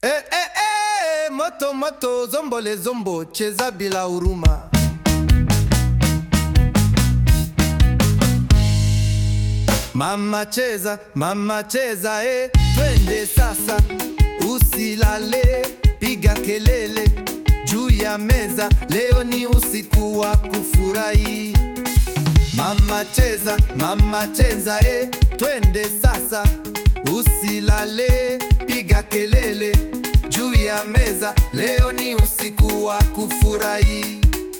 Eh, eh, eh, moto moto, zombole zombo, cheza bila huruma. Mama cheza, mama cheza, eh, twende sasa, usilale, piga kelele juu ya meza, leo ni usiku wa kufurahi. Mama cheza, mama cheza, eh, twende sasa, usilale, piga kelele juu ya meza, leo ni usiku wa kufurahi.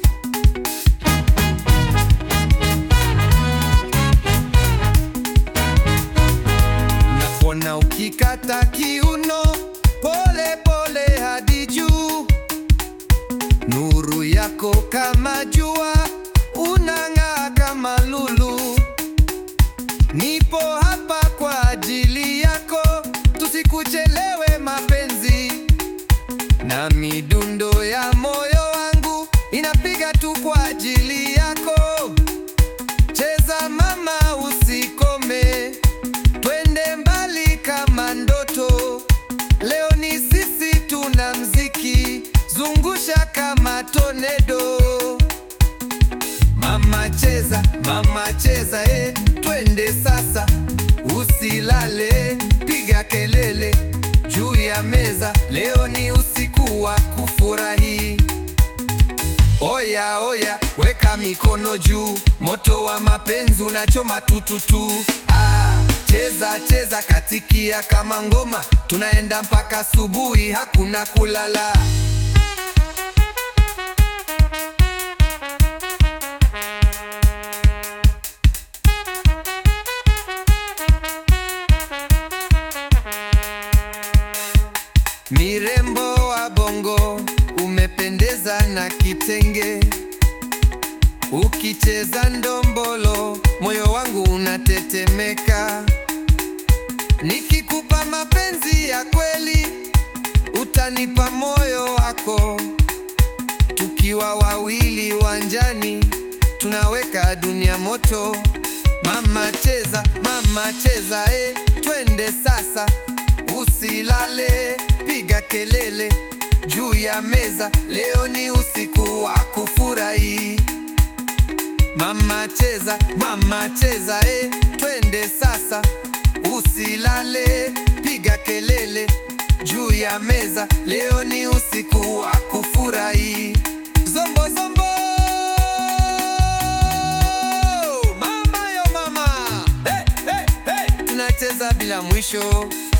Nakuona ukikata kiuno pole pole hadi juu, nuru yako kama jua, unang'aa kama lulu. Nipo hapa kwa ajili yako, tusikuchelewe mapenzi, na midundo ya moyo wangu inapiga tu kwa ajili yako. Cheza mama, usikome, twende mbali kama ndoto. Leo ni sisi tuna mziki, zungusha kama tonedo. Mama cheza, mama cheza, eh, twende sasa, usilale, piga kelele juu ya meza. Leo ni usiku wa kufurahi. Oya oya, weka mikono juu, moto wa mapenzi unachoma tututu. Ah, cheza cheza, katikia kama ngoma, tunaenda mpaka asubuhi, hakuna kulala. Mirembo wa bongo, umependeza na kitenge, ukicheza ndombolo, moyo wangu unatetemeka. Nikikupa mapenzi ya kweli, utanipa moyo wako. Tukiwa wawili wanjani, tunaweka dunia moto. Mama cheza, mama cheza, eh, twende sasa, usilale, piga kelele juu ya meza. Leo ni usiku wa kufurahi. Mama cheza, mama cheza, eh, twende sasa, usilale, piga kelele juu ya meza. Leo ni usiku wa kufurahi. Zombo zombo, mama yo mama, hey, hey, hey. Tunacheza bila mwisho.